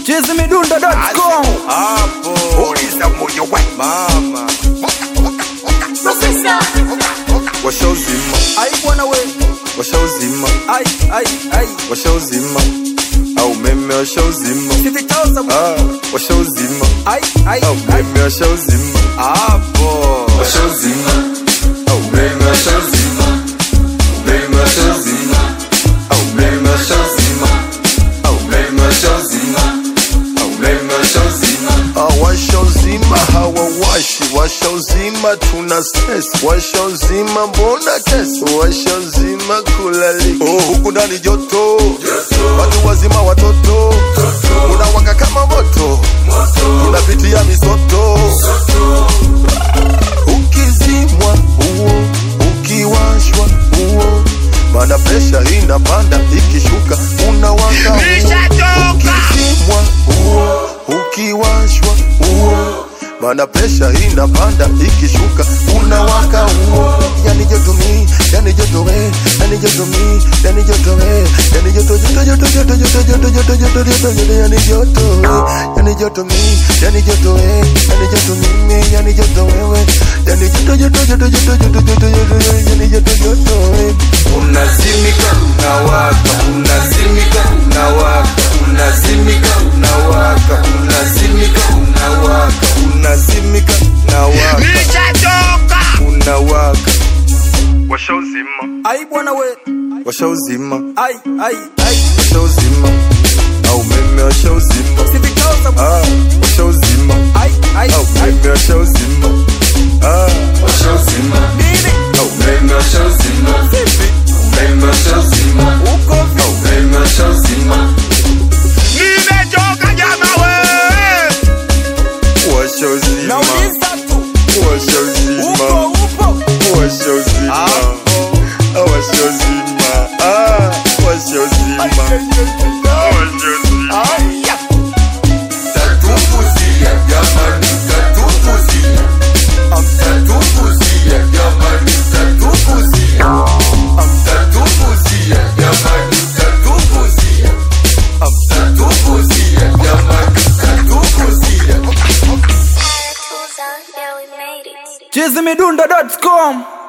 chizimidundo.com hapo uliza moyo we mama washauzima ai bwana we washauzima ai ai ai washauzima au meme washauzima sivitoza ah, washauzima ai ai au ai meme washauzima hapo washauzima au meme washauzima meme washauzima au meme washauzima au meme washauzima au meme washauzima washauzima hawawashi washauzima tuna stress washauzima mbona kesi washauzima kulalika oh, huku ndani joto watu wazima watoto unawaka kama moto tunapitia misoto ukizimwa huo ukiwashwa huo mana presha inapanda ikishuka unawaka huo ukizimwa huo ukiwashwa huo mana presha inapanda ikishuka unawaka huo yani joto mi yani joto we yani joto mi yani joto we yani joto joto joto joto joto joto joto joto joto joto yani joto we yani joto mi yani joto we yani joto mimi yani joto wewe yani joto joto joto joto joto joto joto yani joto joto we unazimika unawaka unazimika unawaka unazimika unawaka unazimika unawaka unazimika unawaka unawaka washauzima ai bwana we washauzima ai ai ai washauzima au meme washauzima sivitoza ah, washauzima ai ai au ai meme washauzima ah, washauzima nini au meme washauzima vipi meme washauzima uko vipi au meme washauzima nimechoka jama we washauzima nauliza tu washauzima upo upo washauzima washauzima ah, washauzima washauzima aya tatupuzia jamani tatupuzia amtatupuzia jamani tatupuzia amtatupuzia jamani tatupuzia amtatupuzia jamani tatupuzia Yeah, we made it. chizimidundo.com